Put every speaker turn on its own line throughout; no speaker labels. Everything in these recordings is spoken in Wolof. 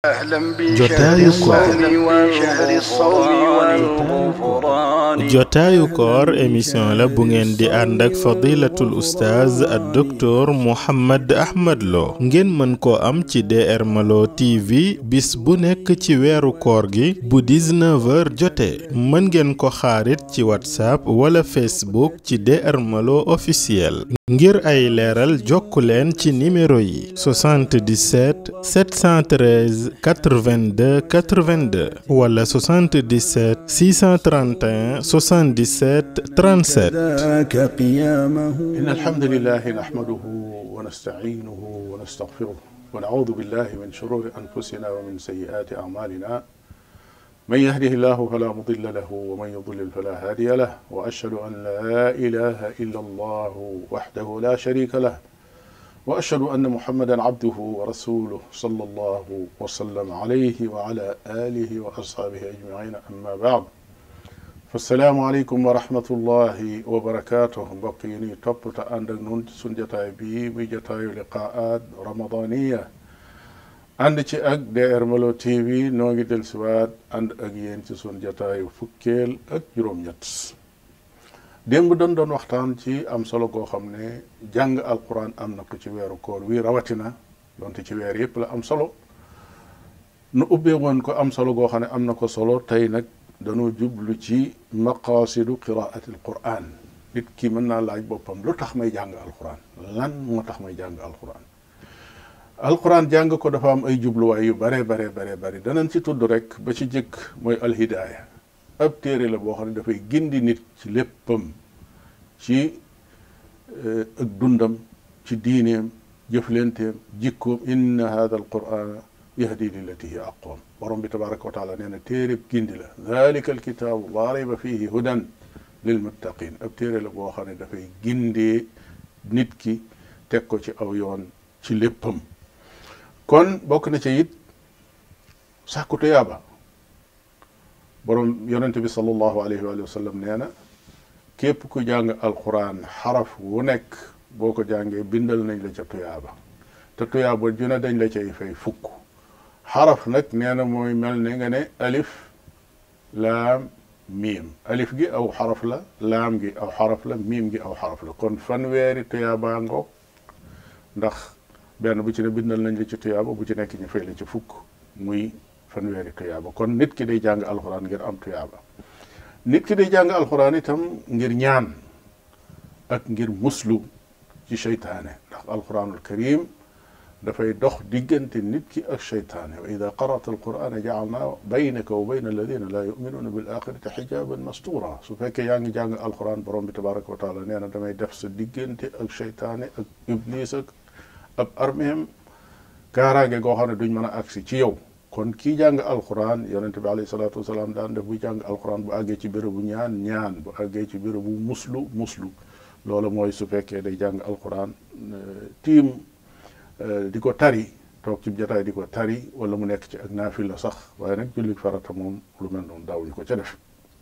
jotaayu koor jotaayu koor émission la bu ngeen di ànd ak fadilatul oustaz ak docteur Mouhammad Ahmad Lo ngeen mën koo am ci DR Malo TV bis bu nekk ci weeru koor gi bu 19h jotee mën ngeen ko xaarit ci whatsapp wala facebook ci DR Malo officiel ngir ay leeral jokku leen ci numéro yi 77 713 82 82 wala 77 631 77 37
إن الحمد لله نحمده ونستعينه ونستغفره ونعوذ بالله من شرور أنفسنا ومن سيئات أعمالنا من يهده الله فلا مضل له ومن يضلل فلا هادي له وأشهد أن لا إله إلا الله وحده لا شريك له وأشهد أن محمدا عبده ورسوله صلى الله وسلم عليه وعلى آله وأصحابه أجمعين أما بعد فالسلام عليكم ورحمة الله وبركاته بقيني توب تأندك نون سنجتاي بي بجتاي لقاءات رمضانية ànd ci ak DR Malo TV noo ngi del siwaat ànd ak yéen ci sun jataayu fukkeel ak juróom-ñett démb doon doon waxtaan ci am solo goo xam ne jàng alquran am na ko ci weeru koor wi rawatina donte ci weer yépp la am solo nu ubbee woon ko am solo goo xam ne am na ko solo tey nag dañoo jublu ci maqaasidu qiraati alquran nit ki mën naa laaj boppam lu tax may jàng alquran lan moo tax may jàng alquran alquran jàng ko dafa am ay jubluwaay yu bare bare bare bare danañ ci tudd rek ba ci jëkk mooy alhidaaya ab téere la boo xam ne dafay gindi nit ci léppam ci ak dundam ci diineem jëflenteem jikkoom inna hada alqurana yahdi lillati hiya aqwam borom bi tabaraka wa taala nee na téereb gindi la dalika alkitaabu laa rayba fihi hudan lilmuttaqin ab téere la boo xam ne dafay gindee nit ki teg ko ci aw yoon ci léppam kon bokk na ci it sàkku tuyaaba borom yonente bi sallallahu alayhi wa sallam nee na képp ku jàng alquran xaraf wu nekk boo ko jàngee bindal nañ la ca tuyaaba te tuyaaba ju ne dañ la cay fay fukk xaraf nag nee na mooy mel ne nga ne alif laam miim alif gi aw xaraf la laam gi aw xaraf la miim gi aw xaraf la kon fanweeri tuyaabaa ngoog ndax benn bu ci ne bindal nañ la ci tuyaaba bu ci nekk ñu fay la ci fukk muy fanweeri tuyaaba kon nit ki day jàng alxuraan ngir am tuyaaba nit ki day jàng alxuraan itam ngir ñaan ak ngir muslu ci seytaane ndax alxuraanul karim dafay dox diggante nit ki ak seytaane wa ida qarata alqurana jaalna baynaka wa bayna alladina laa yuminuuna bil axirati xijaban mastura su fekkee yaa ngi jàng alxuraan borom bi tabaraka wa taala nee na damay def sa diggante ak seytaane ak iblis ak ab armeem kaaraange goo xam ne duñ mën a agsi ci yow kon kii jàng alquran yonente bi alayhi salaatu wasalaam daan def bu jàng alquran bu àggee ci bérébu ñaan ñaan bu àggee ci bérébu muslu muslu loolu mooy su fekkee day jàng alquran tiim di ko tari toog ci jataay di ko tari wala mu nekk ci ak naafila sax waaye nag julli farata moom lu mel noonu daawuñu ko ca def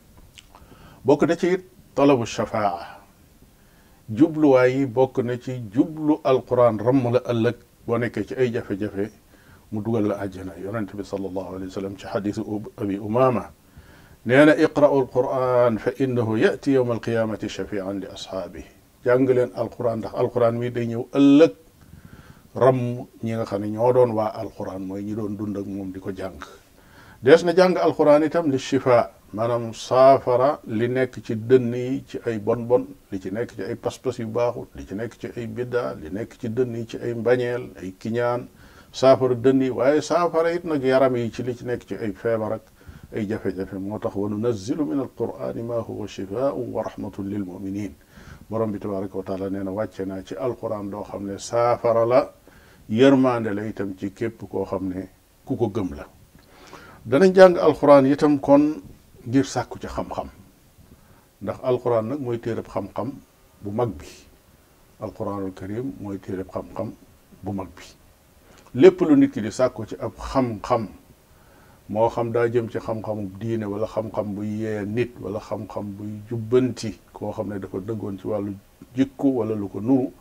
bokk na ci it talabu shafaa jubluwaay yi bokk na ci jublu alquran ramm la ëllëg boo nekkee ci ay jafe-jafe mu dugal la àjjana yonente bi sallallahu alayhi wa sallam ci xadisu abi umama nee na iqra'u alquran fa innahu yati yowma alqiyamati shafian li ashaabi jàng leen alquran ndax alquran mi day ñëw ëllëg ramm ñi nga xam ne ñoo doon waa alquran mooy ñi doon dund ak moom di ko jàng dees na jàng alquran itam li shifa maanaam saafara li nekk ci dënn yi ci ay bon bon li ci nekk ci ay pas-pas yu baaxut li ci nekk ci ay bidda li nekk ci dënn yi ci ay mbañeel ay kiñaan saafara dënn yi waaye saafara it nag yaram yi ci li ci nekk ci ay feebar ak ay jafe-jafe moo tax wa nunazzilu min alqurani ma huwa shifaau wa rahmatun lil muminin borom bi tabaraka wa taala nee na wàcce naa ci alquran doo xam ne saafara la yërmaande la itam ci képp koo xam ne ku ko gëm la danañ jàng alquran itam kon ngir sàkku ci xam-xam ndax alquran nag mooy téereb xam-xam bu mag bi alquranul karim mooy téereb xam-xam bu mag bi lépp lu nit ki di sàkku ci ab xam-xam moo xam daa jëm ci xam-xamu diine wala xam-xam buy yee nit wala xam-xam buy jubbanti koo xam ne dafa dëggoon ci wàllu jikku wala lu ko nuru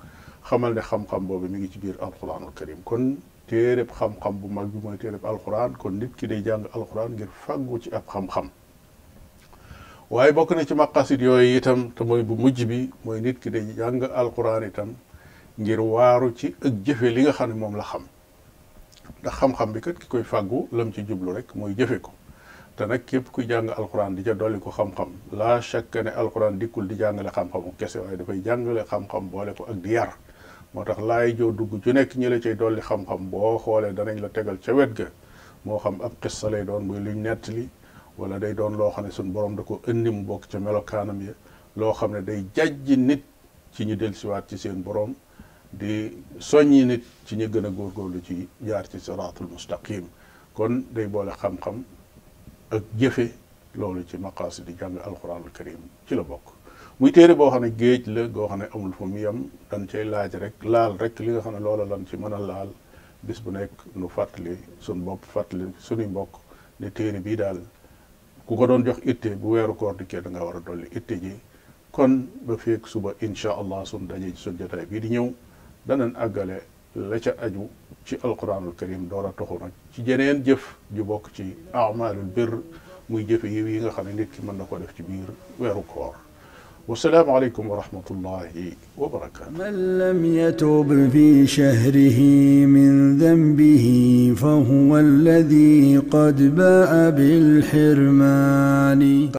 xamal ne xam-xam boobu mi ngi ci biir alquranul karim kon téereb xam-xam bu mag bi mooy téereb alquran kon nit ki day jàng alquran ngir fàggu ci ab xam-xam waaye bokk na ci maqasid yooyu itam te mooy bu mujj bi mooy nit ki day jàng alquran itam ngir waaru ci ak jëfe li nga xam ne moom la xam ndax xam-xam bi kat ki koy fàggu lam ci jublu rek mooy jëfe ko te nag képp kuy jàng alquran di ca dolli ko xam-xam laa chaque ne alquran dikkul di jàngale xam-xamu kese waaye dafay jàngale xam-xam boole ko ak di yar moo tax laay joo dugg ju nekk ñi la cay dolli xam-xam boo xoolee danañ la tegal ca wet ga moo xam ab xissa lay doon muy luñ nettali wala day doon loo xam ne suñ borom da ko indi mu bokk ca melokaanam ya loo xam ne day jajji nit ci ñu dellusiwaat ci seen borom di soññi nit ci ñu gën a góorgóorlu ci jaar ci siraatul mustaqim kon day boole xam-xam ak jëfe loolu ci maqaasi di jàng alquranul karim ci la bokk muy téere boo xam ne géej la goo xam ne amul fu mu yem dañ cay laaj rek laal rek li nga xam ne loola lan ci mën a laal bis bu nekk nu fàttali suñ bopp fàttali suñuy mbokk ne téere bii daal ku ko doon jox itte bu weeru koor dikkee da nga war a dolli itte ji kon ba feek suba incha allah sun daje ci sun jotaay bii di ñëw danañ àggale la ca aju ci alquranul karim door a toxu nag ci jeneen jëf ju bokk ci amalul bir muy jëfe yiw yi nga xam ne nit ki mën na ko def ci biir weeru koor والسلام عليكم ورحمة الله وبركاته
من لم يتوب في شهره من ذنبه فهو الذي قد باء بالحرمان